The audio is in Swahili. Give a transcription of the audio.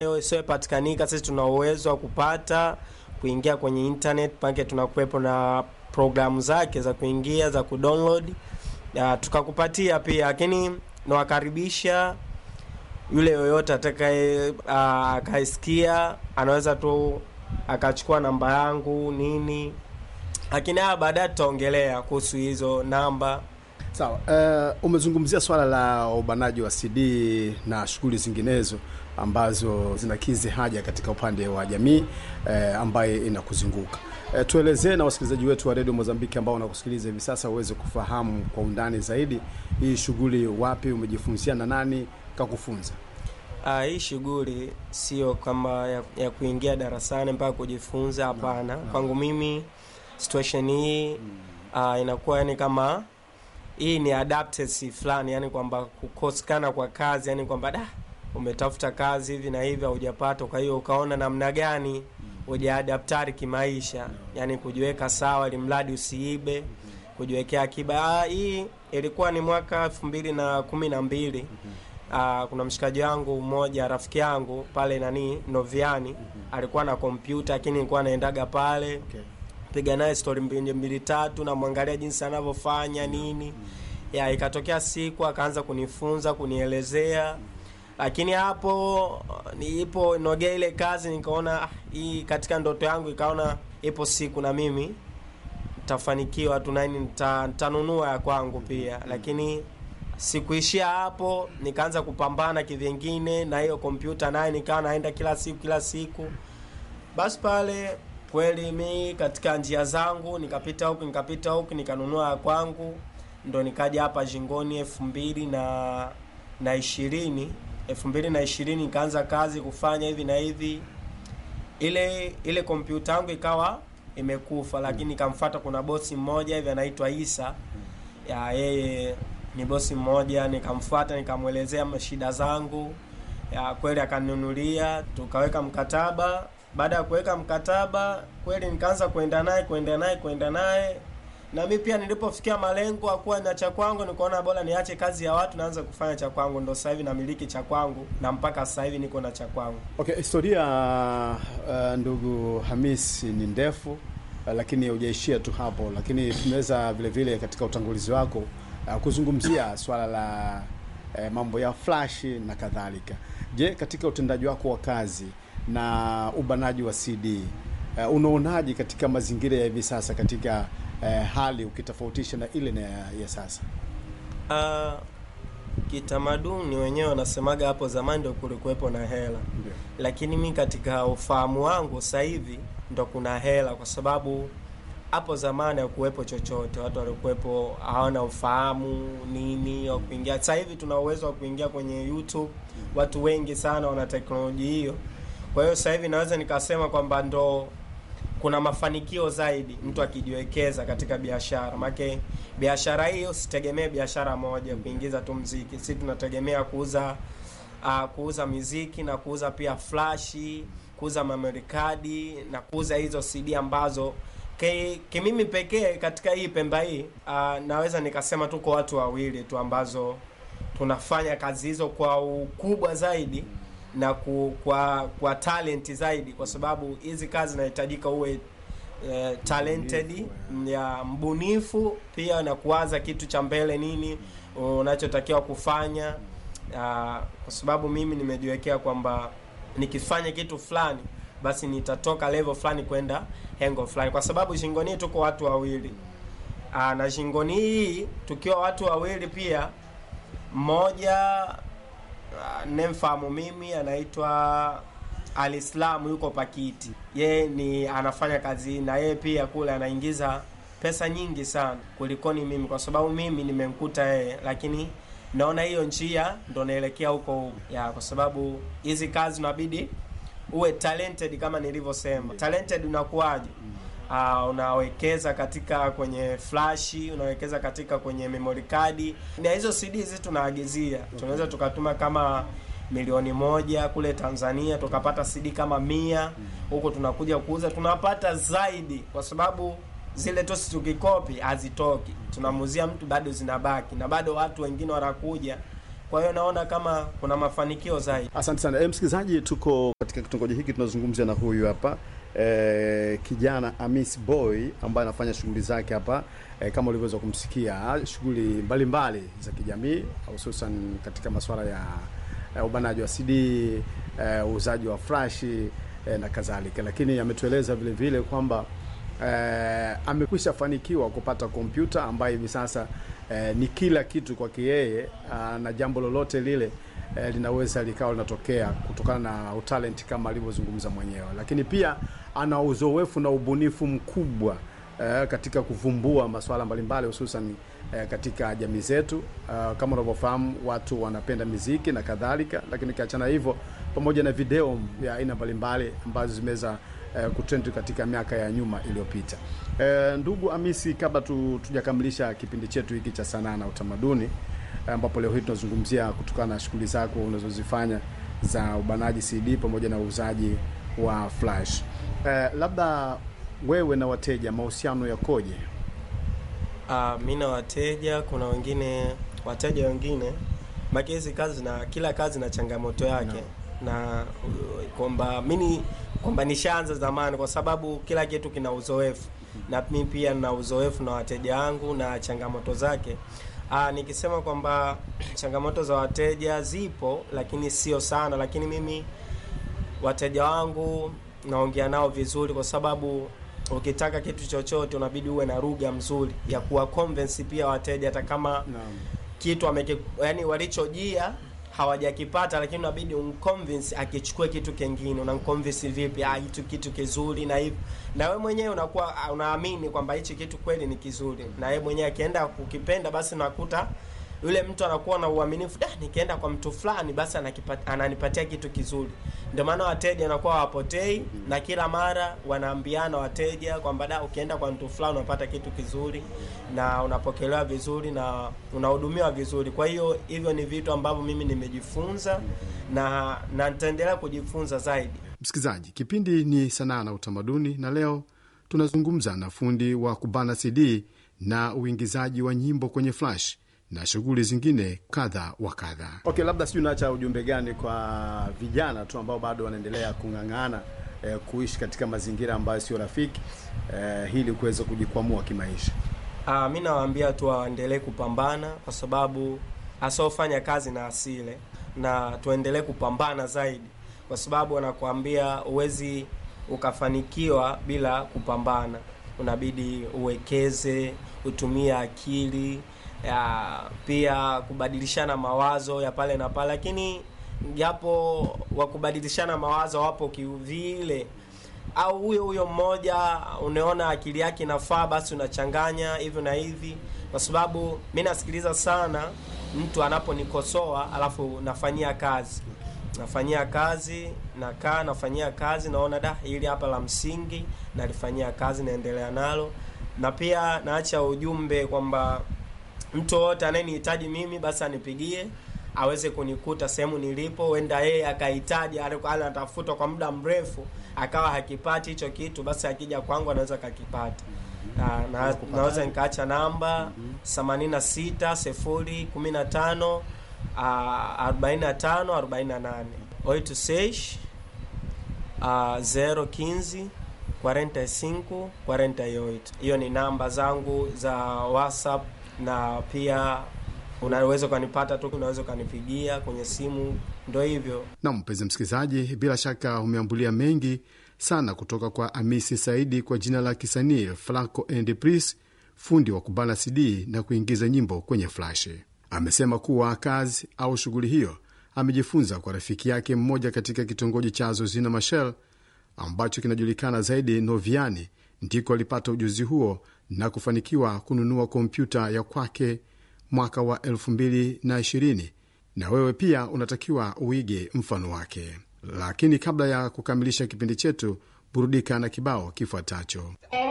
hiyo isiyopatikanika, sisi tuna uwezo wa kupata kuingia kwenye internet, pake tunakuwepo na programu zake za kuingia za kudownload ya, tukakupatia pia, lakini nawakaribisha yule yoyote atakaye ah, akaisikia anaweza tu akachukua namba yangu nini, lakini haya baadaye tutaongelea kuhusu hizo namba. Sawa. Uh, umezungumzia swala la ubanaji wa CD na shughuli zinginezo ambazo zinakizi haja katika upande wa jamii uh, ambaye inakuzunguka. Uh, tuelezee na wasikilizaji wetu wa redio Mozambiki ambao wanakusikiliza hivi sasa uweze kufahamu kwa undani zaidi hii shughuli, wapi umejifunzia na nani kakufunza? Ah, hii shughuli sio kama ya, ya kuingia darasani mpaka kujifunza. Hapana, kwangu mimi situation hii ah, inakuwa yani kama hii ni adaptesi fulani, yani kwamba kukosekana kwa kazi, yani kwamba da umetafuta kazi hivi na hivi haujapata, kwa hiyo ukaona namna gani ujaadaptari kimaisha, yani kujiweka sawa, ili mradi usiibe, kujiwekea akiba. Ah, hii ilikuwa ni mwaka elfu mbili na kumi na mbili. Ah, kuna mshikaji wangu mmoja rafiki yangu pale nani Noviani alikuwa na kompyuta, lakini nilikuwa naendaga pale Okay. piga naye stori mbili mbili tatu, namwangalia jinsi anavyofanya nini ya, ikatokea siku akaanza kunifunza kunielezea, lakini hapo niipo nogea ile kazi, nikaona ah, hii katika ndoto yangu, ikaona ipo siku na mimi nitafanikiwa tu nani nita- nitanunua ya kwangu pia, lakini sikuishia hapo, nikaanza kupambana kivyengine na hiyo kompyuta naye, nikawa naenda kila siku kila siku basi pale kweli mi katika njia zangu nikapita huku nikapita huku nikanunua ya kwangu, ndo nikaja hapa Jingoni elfu mbili na na ishirini elfu mbili na ishirini nikaanza kazi kufanya hivi na hivi. Ile ile kompyuta yangu ikawa imekufa, lakini nikamfuata, kuna bosi mmoja hivi anaitwa Isa ya yeye ni bosi mmoja, nikamfuata nikamwelezea shida zangu ya kweli akaninunulia, tukaweka mkataba. Baada ya kuweka mkataba, kweli nikaanza kwenda naye kwenda naye kwenda naye, na mi pia nilipofikia malengo akuwa na cha kwangu, nikaona bora niache kazi ya watu, naanza kufanya cha kwangu. Ndo sasa hivi namiliki cha kwangu, na mpaka sasa hivi niko na cha kwangu. Okay, historia uh, ndugu Hamis ni ndefu uh, lakini hujaishia tu hapo, lakini tumeweza vile vile katika utangulizi wako uh, kuzungumzia swala la uh, mambo ya flash na kadhalika. Je, katika utendaji wako wa kazi na ubanaji wa CD uh, unaonaje katika mazingira ya hivi sasa katika uh, hali ukitofautisha na ile na ya, ya sasa? Ah, kitamaduni wenyewe wanasemaga hapo zamani ndo kulikuwepo na hela Ndio. lakini mi katika ufahamu wangu sasa hivi ndo kuna hela, kwa sababu hapo zamani hakuwepo chochote, watu walikuwepo hawana ufahamu nini wa kuingia. Sasa hivi tuna uwezo wa kuingia kwenye YouTube, watu wengi sana wana teknolojia hiyo. Kwa hiyo sasa hivi naweza nikasema kwamba ndo kuna mafanikio zaidi mtu akijiwekeza katika biashara, make biashara hiyo sitegemee biashara moja kuingiza tu mziki. Sisi tunategemea kuuza uh, kuuza miziki na kuuza pia flashi, kuuza memory card na kuuza hizo CD ambazo ki- kimimi pekee katika hii Pemba hii uh, naweza nikasema tuko watu wawili tu ambazo tunafanya kazi hizo kwa ukubwa zaidi na ku, kwa kwa talent zaidi, kwa sababu hizi kazi zinahitajika uwe eh, talented ya mbunifu pia na kuwaza kitu cha mbele nini unachotakiwa kufanya Ah, kwa sababu mimi nimejiwekea kwamba nikifanya kitu fulani basi nitatoka level fulani kwenda hengo fulani, kwa sababu shingoni tuko watu wawili Aa, na shingoni hii tukiwa watu wawili pia, mmoja ah, nemfahamu mimi anaitwa Alislamu yuko Pakiti, yeye ni anafanya kazi na yeye pia kule anaingiza pesa nyingi sana kulikoni mimi, kwa sababu mimi nimemkuta yeye, lakini naona hiyo njia ndo naelekea huko huko ya, kwa sababu hizi kazi unabidi uwe talented kama nilivyosema. Talented unakuwaje? Uh, unawekeza katika kwenye flashi, unawekeza katika kwenye memory card, na hizo CD hizi tunaagizia, tunaweza tukatuma kama milioni moja kule Tanzania, tukapata CD kama mia huko, tunakuja kuuza tunapata zaidi, kwa sababu zile tosi tukikopi hazitoki, tunamuzia mtu bado zinabaki, na bado watu wengine wanakuja. Kwa hiyo naona kama kuna mafanikio zaidi. Asante sana. E, msikilizaji, tuko katika kitongoji hiki tunazungumzia na huyu hapa eh, kijana Amis Boy ambaye anafanya shughuli zake hapa eh, kama ulivyoweza kumsikia, shughuli mbalimbali za kijamii hususan katika masuala ya eh, ubanaji wa CD, eh, uuzaji wa flashi eh, na kadhalika, lakini ametueleza vile vile kwamba eh, amekwisha fanikiwa kupata kompyuta ambayo hivi sasa eh, ni kila kitu kwake yeye, ah, na jambo lolote lile eh, linaweza likawa linatokea kutokana na utalent kama alivyozungumza mwenyewe, lakini pia ana uzoefu na ubunifu mkubwa eh, katika kuvumbua masuala mbalimbali hususan eh, katika jamii zetu. Uh, kama unavyofahamu watu wanapenda miziki na kadhalika, lakini kiachana hivyo, pamoja na video ya aina mbalimbali ambazo zimeweza eh, kutrend katika miaka ya nyuma iliyopita. Eh, ndugu Amisi, kabla tu, tujakamilisha kipindi chetu hiki cha sanaa na utamaduni ambapo leo hii tunazungumzia kutokana na shughuli zako unazozifanya za ubanaji CD pamoja na uuzaji wa flash. Eh, labda wewe na wateja mahusiano yakoje? Uh, mi na wateja, kuna wengine wateja wengine maki hizi kazi na kila kazi na changamoto yake na uh, kwamba mimi kwamba nishaanza zamani, kwa sababu kila kitu kina uzoefu na mi pia nina uzoefu na wateja wangu na changamoto zake. Aa, nikisema kwamba changamoto za wateja zipo, lakini sio sana, lakini mimi wateja wangu naongea nao vizuri, kwa sababu ukitaka kitu chochote unabidi uwe na lugha mzuri ya kuwa convince pia wateja, hata kama Naam. kitu ameki, yani walichojia hawajakipata, lakini unabidi umconvince akichukue kitu kingine. Unamconvince vipi? Ah, hitu kitu kizuri na hivi, na wewe mwenyewe unakuwa ah, unaamini kwamba hichi kitu kweli ni kizuri, na yeye mwenyewe akienda kukipenda, basi unakuta yule mtu anakuwa na uaminifu, da, nikienda kwa mtu fulani basi anakipata, ananipatia kitu kizuri. Ndio maana wateja wanakuwa hawapotei, na kila mara wanaambiana wateja kwamba da, ukienda kwa mtu fulani unapata kitu kizuri na unapokelewa vizuri na unahudumiwa vizuri. Kwa hiyo hivyo ni vitu ambavyo mimi nimejifunza na na nitaendelea kujifunza zaidi. Msikilizaji, kipindi ni sanaa na utamaduni, na leo tunazungumza na fundi wa kubana CD na uingizaji wa nyimbo kwenye flash na shughuli zingine kadha wa kadha. Okay, labda sijui unaacha ujumbe gani kwa vijana tu ambao bado wanaendelea kung'ang'ana eh, kuishi katika mazingira ambayo sio rafiki eh, ili kuweza kujikwamua kimaisha. Ah, mi nawaambia tu waendelee kupambana kwa sababu asiofanya kazi na asile, na tuendelee kupambana zaidi, kwa sababu wanakuambia huwezi ukafanikiwa bila kupambana. Unabidi uwekeze, utumie akili ya, pia kubadilishana mawazo ya pale na pale, lakini japo wa kubadilishana mawazo wapo kivile au huyo huyo mmoja unaona akili yake inafaa, basi unachanganya hivyo na hivi, kwa sababu mi nasikiliza sana mtu anaponikosoa, alafu nafanyia kazi, nafanyia kazi, nakaa nafanyia kazi, naona da, hili hapa la msingi, nalifanyia kazi, naendelea nalo, na pia naacha ujumbe kwamba mtu wowote anayenihitaji mimi basi anipigie aweze kunikuta sehemu nilipo. Huenda yeye akahitaji, alikuwa anatafuta kwa muda mrefu akawa hakipati hicho kitu, basi akija kwangu anaweza kakipata. Na, na, naweza nikaacha namba themanini na sita sifuri kumi na tano arobaini na tano arobaini na nane oito seis zero quinze quarenta e cinco quarenta e oito. Hiyo ni namba zangu za WhatsApp na pia unaweza ukanipata tu, unaweza ukanipigia kwenye simu, ndo hivyo. Na mpenzi msikilizaji, bila shaka umeambulia mengi sana kutoka kwa Amisi Saidi kwa jina la kisanii Flaco and Pris, fundi wa kubana CD na kuingiza nyimbo kwenye flash. Amesema kuwa kazi au shughuli hiyo amejifunza kwa rafiki yake mmoja katika kitongoji cha Zozina Machel ambacho kinajulikana zaidi Noviani, ndiko alipata ujuzi huo na kufanikiwa kununua kompyuta ya kwake mwaka wa 2020 na wewe pia unatakiwa uige mfano wake. Lakini kabla ya kukamilisha kipindi chetu, burudika na kibao kifuatacho.